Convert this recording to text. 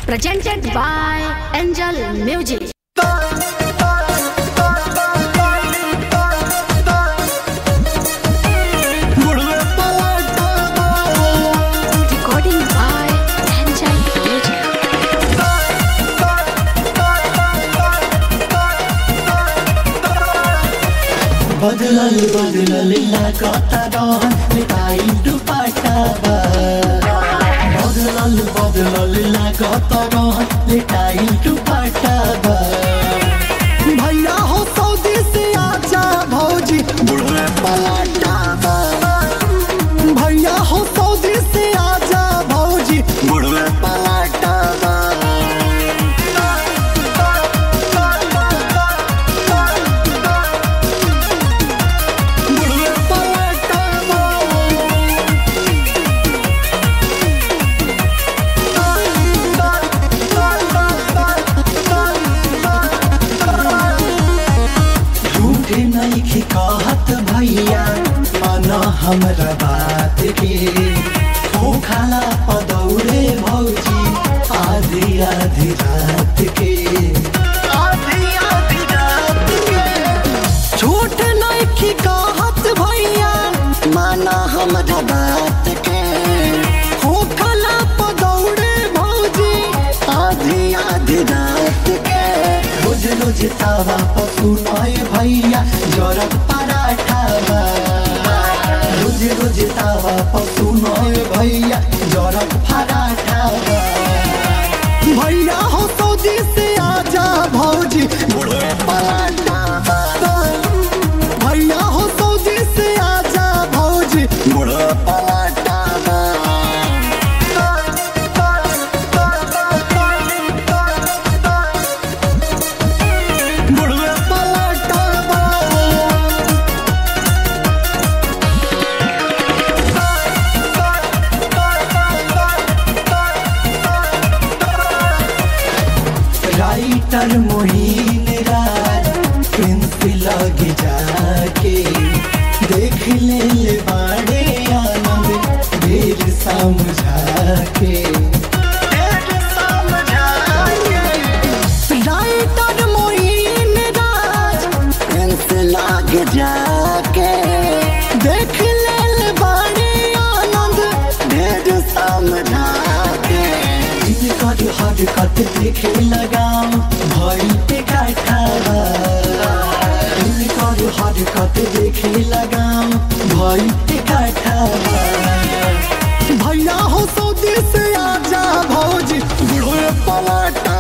presented by Angel Music. Recording by Angel Music. बदलल बदलल लागता रहन मिठाई दुपट्टाबा बदलल बदलल लागता रहन मिठाई दुपट्टाबा भैया हो सऊदी से आजा भौजी बुढ़वे पलाटाबा भैया हो सऊदी से आजा भौजी बुढ़वे पलाटाबा बुढ़वे पलाटाबा झूठे नहीं कहत भैया माना हमरा बात के हो खाला पदौरे भौजी आधी आधी रात के आधी आधी रात के झूठ नहीं कहत भैया माना हमरा बात के हो खाला पदौरे भौजी आधी आधी रात के रोज रोज तावा पशु नय भैया जरत पराठा बा। रोज रोज तावा पशु नय भैया जरत पराठा बा। भैया हो सऊदी से आजा भौजी बुढ़े पराठा बा। भैया हो सऊदी से आजा भौजी बुढ़े पराठा बा। बुढ़वे पलाटाबा राइटर मोहिन राज प्रिंस लग जाके देख ले ले बाड़े आनंद ढेर समझा के राइटर मोहिन राज प्रिंस लग जाके देख ले ले बाड़े आनंद ढेर समझा के इनकर हरकत देखे लगाम भई पे काठावा इनकर हरकत देखे लगाम भई पे काठावा भैया हो सऊदी से आजा भौजी बुढ़वे पलाटा